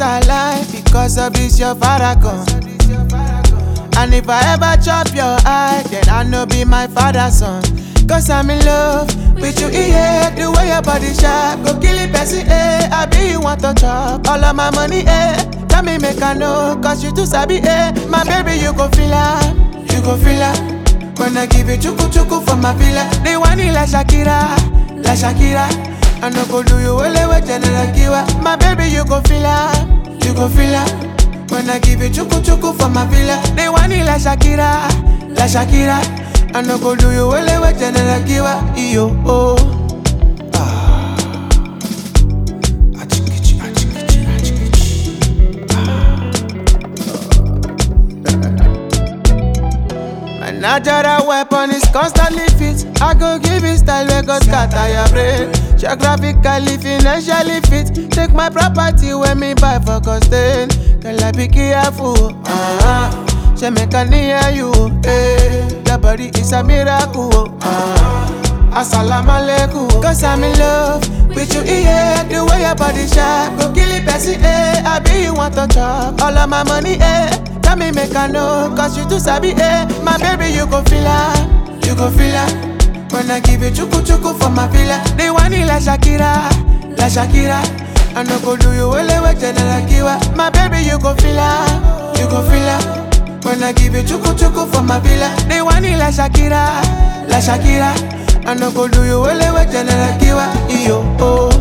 alive because of this your paragon. And if I ever chop your eye, then I know be my father's son. Cause I'm in love with you, yeah. The way your body sharp, go kill it, person, eh. I be you want to chop all of my money, eh. Tell me, make I know, cause you too sabi, eh. My baby, you go feel her, you go feel her. When I give you chuku chuku for my villa, they want it like Shakira, like Shakira. I no go do you well with General Kiwa. My baby, you go feel her, you go feel her. When I give you chuku chuku for my villa, they want it like Shakira, like Shakira. I no go do you well with General Kiwa. Iyo oh. Ah. Achikichi, achikichi, achikichi. My natural weapon is constantly fit. I go give it style where go scatter your brain. Geographically, financially fit. Take my property when me buy for costain. Girl, I be careful. Uh-huh. She make a near you. Eh. Your body is a miracle. Uh-huh. Assalamu alaikum. Cause I'm in love with you, yeah. The way your body sharp. Go kill it, person, eh. I be you want to chop. All of my money, eh. Tell me make I know, cause you too sabi, eh My baby, you go feel her, you go feel her When I give you chuku chuku for my villa They want it like Shakira, like Shakira I no go do you well with General Kiwa My baby, you go feel her, you go feel her When I give you chuku chuku for my villa They want it like Shakira, like Shakira I no go do you well with General Kiwa Iyo, oh